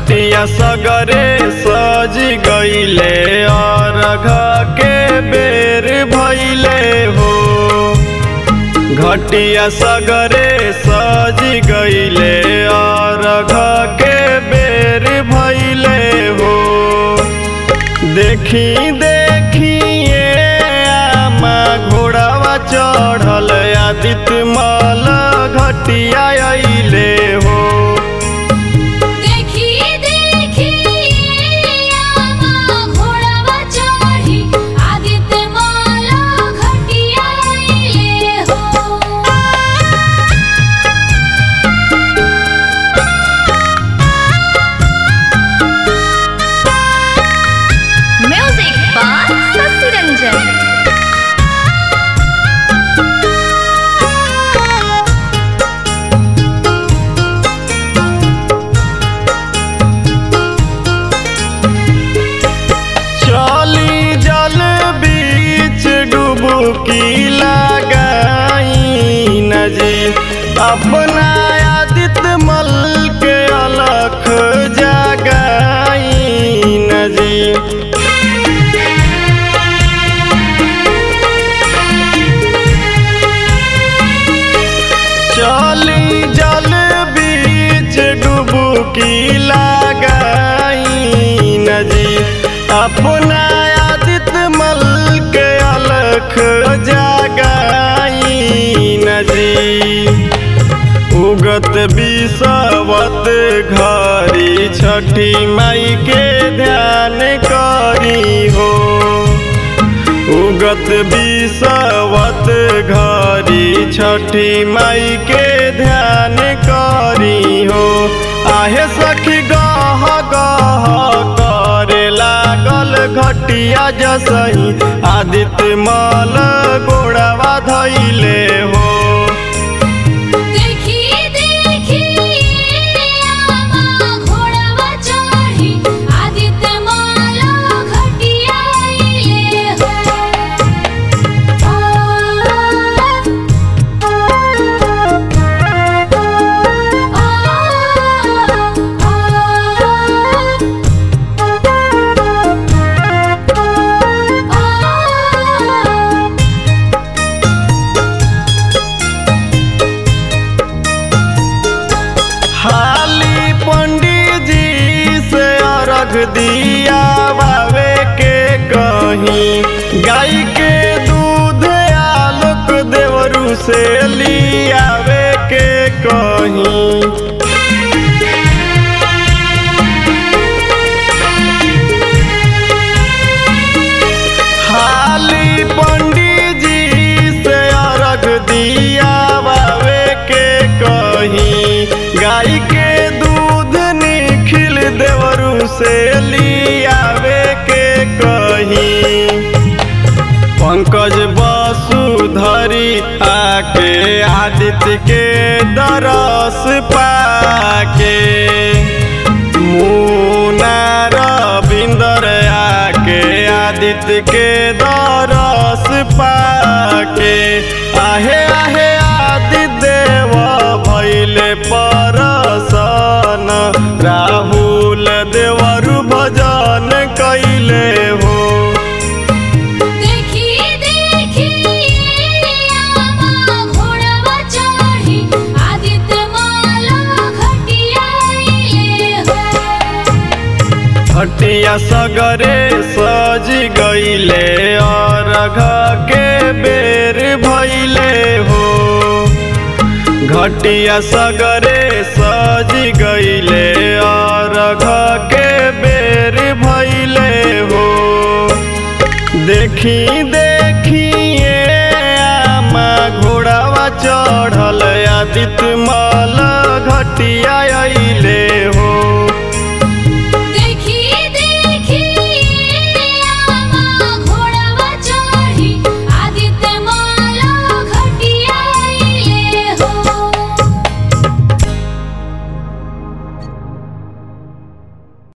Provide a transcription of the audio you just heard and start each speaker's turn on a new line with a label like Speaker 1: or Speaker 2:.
Speaker 1: घटिया सगरे सज गईले अर्घ के बेर भैले हो घटिया सगरे सज गईले अर्घ के बेर भैले हो देखी देखिए आमा घोड़ावा चढ़ल आदित्य मल घटिया अइले हो
Speaker 2: देखी देखी आमा घोड़ावा चढ़ी आदित्य माला घटिया अइले हो
Speaker 3: म्यूजिक बाय शशि रंजन
Speaker 1: चली जल बीच डुबकी लगाई नजी अपना आदित्य मल के अलख जगाई नजी चली जल बीच डुबकी लगाई नजी अपना आदित्य मल के अलख जगाई नजी उगत बिसवत घरी छठी माई के ध्यान करी हो उगत बिसवत घरी छठी माई के ध्यान करी हो आहे सखी गह गह करे लागल घटिया जसही आदित्य मल गोड़ावा धैले हो
Speaker 2: देखी देखी आमा घोड़ावा चढ़ी आदित्य माला घटिया अइले हो
Speaker 1: हाली पंडित जी से अर्घ दिया बाबे के कहीं गाय के दूध आलोक देवरू से लियावे के कहीं हाली पंडित जी से अर्घ दिया बाबे के कहीं गाय के दूध निखिल देवरू से लियावे के कहीं पंकज वसुधरी आके आदित्य के दरस पाके मुना रविंदर आके आदित्य के दरस पाके आहे आहे आदि देव भैले परसन राहुल देवरु भजन कैले हो
Speaker 2: देखी देखी आमा घोड़ावा चढ़ी आदित्य माला घटिया अइले हो
Speaker 1: हटिया सगरे सज गईले अर्घ के बेर भैले हो घटिया सगरे सज गईले अर्घ के बेर भैले हो देखी देखिए आमा घोड़ावा चढ़ल आदित्य मल घटिया अइले